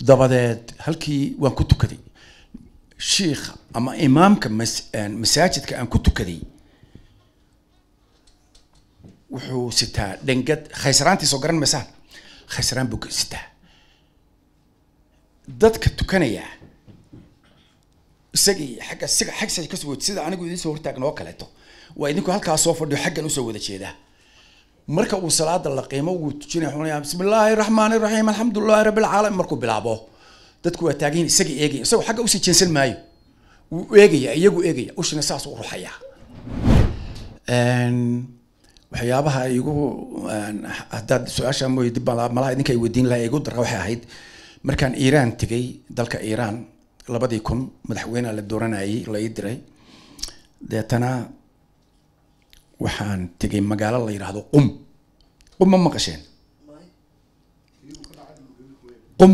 dabadeed halkii waan ku tukaday shiikha ama imaamka mas masaajidka aan ku tukaday wuxuu sitaa dhengad khaysraantiisoo garan maysaan khaysraan buu sitaa dadka tukanaya isagii xagga siga xagsa kasoo wed sida anigu idiin soo hortaagna oo kaleeto waa idinku halkaa soo fadhiyo xaggan usoo wada jeedaa marka uu salaada la qiimo wuu tujinaya wuxuu leeyahay bismi illaahi raxmaani raxiim alxamdulillahi rabbil caalamiin markuu bilaabo dadku waa taagan isagii eegaya isagoo xagga usii jeensan maayo wuu eegaya iyagu eegaya ushina saas u ruxaya waxyaabaha igu haddaad su-aasha mooy dib baa malaha idinka ay weydiin lahaa igu dara waxay ahayd markaan iiraan tegay dalka iiraan labadii kun madaxweyneha la dooranayay la ii diray deetana waxaan tegay magaalo la yidhaahdo qum qum ma maqasheen qum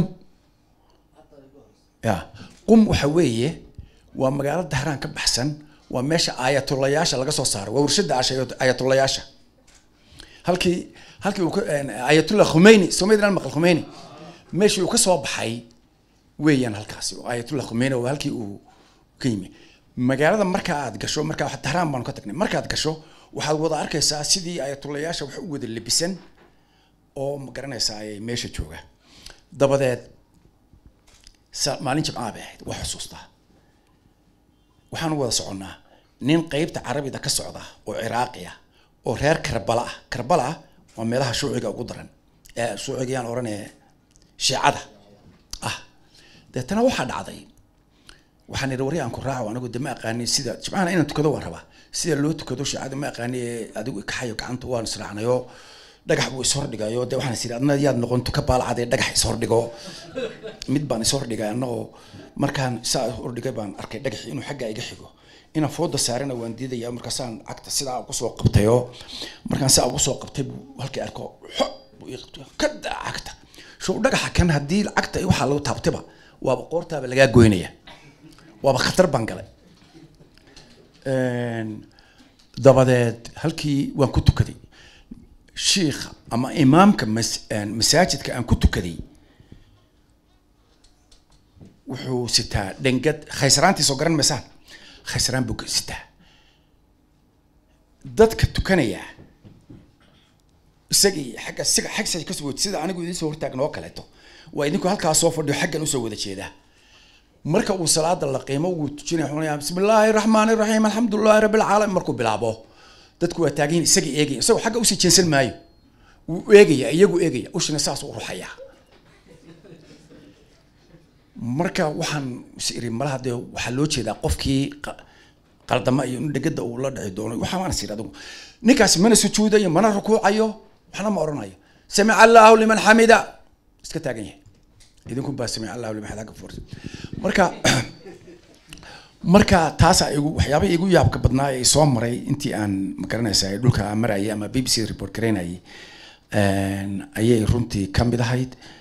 ya qum waxa weeye waa magaalo dahraan ka baxsan waa meesha aayatulayaasha laga soo saaro waa warshada aayatulayaasha halkii halkii uu ayatullah khumeyni soomaliland maqal khumeyni meeshii uu ka soo baxay weeyaan halkaasi oo ayatullah khumeyni oo halkii uu ka yimi magaalada marka aad gasho marka dahraan baanu ka tagnay markaad gasho waxaad wada arkaysaa sidii ayatulayaasha wax u wada lebisan oo ma garanaysaa ayay meesha jooga dabadeed maalin jimcaha bay ahayd waa xusuustaa waxaan wada soconnaa nin qeybta carabida ka socda oo ciraaqi ah oo reer karbala ah karbala ah waa meelaha shuuciga ugu daran ee shuucigayaan odhanaya shiicada ah deetana waxaa dhacday waxaan idhi wari aan ku raaco anigu de ma aqaani sida jimcahana inaan tukado waan rabaa sida loo tukado shiicada ma aqaani ee adigu kaxayo gacanta waan israacnayo dhagax buu ishordhigayo de waxaan is idhi adna yaad noqon tuka baalcadee dhagax ishordhigo mid baan ishordhigay annagoo markaan saa hordhigay baan arkay dhagaxi inuu xagga iga xigo inaan fooda saarana waan diidaya markaasaan cagta sidaa ugu soo qabtayo markaan saa ugu soo qabtay buu halkii arko xo buu ii qabtay ka daa cagta show dhagaxa kan haddii cagta waxaa lagu taabtayba waaba qoortaaba lagaa goynaya waaba khatar baan galay dabadeed halkii waan ku tukaday shiikha ama imaamka mas masaajidka aan ku tukaday wuxuu sitaa dhengad khaysraantiisoo garan maysaan khaysraan buu sitaa dadka tukanaya isagii xagga siga xagsa kasoo wed sida anigu idiin soo hortaagna oo kaleeto waa idinku halkaa soo fadhiyo xaggan usoo wada jeedaa marka uu salaada la qiimo wuu tujinaya wuxuu leeyahay bismi illaahi raxmaani raxiim alxamdulillahi rabbil caalamiin markuu bilaabo dadku waa taagan isagii eegaya isagoo xagga usii jeensan maayo wuu eegaya iyagu eegaya ushina saas u ruxaya marka waxaan is iri malaha dee waxaa loo jeedaa qofkii qaldama iyo in dhegada uu la dhici doono waxaa waan is iri adigu ninkaasi mana sujuudayo mana rukuucayo waxna ma odhanayo samica allahu liman xamida iska taagan yahay idinku baa samica allahu liman xamida ka marka marka taasa igu waxyaabaha igu yaabka badnaa ee soo maray intii aan magaranaysa dhulka marayay ama b b c report garaynayay ayay runtii kamid ahayd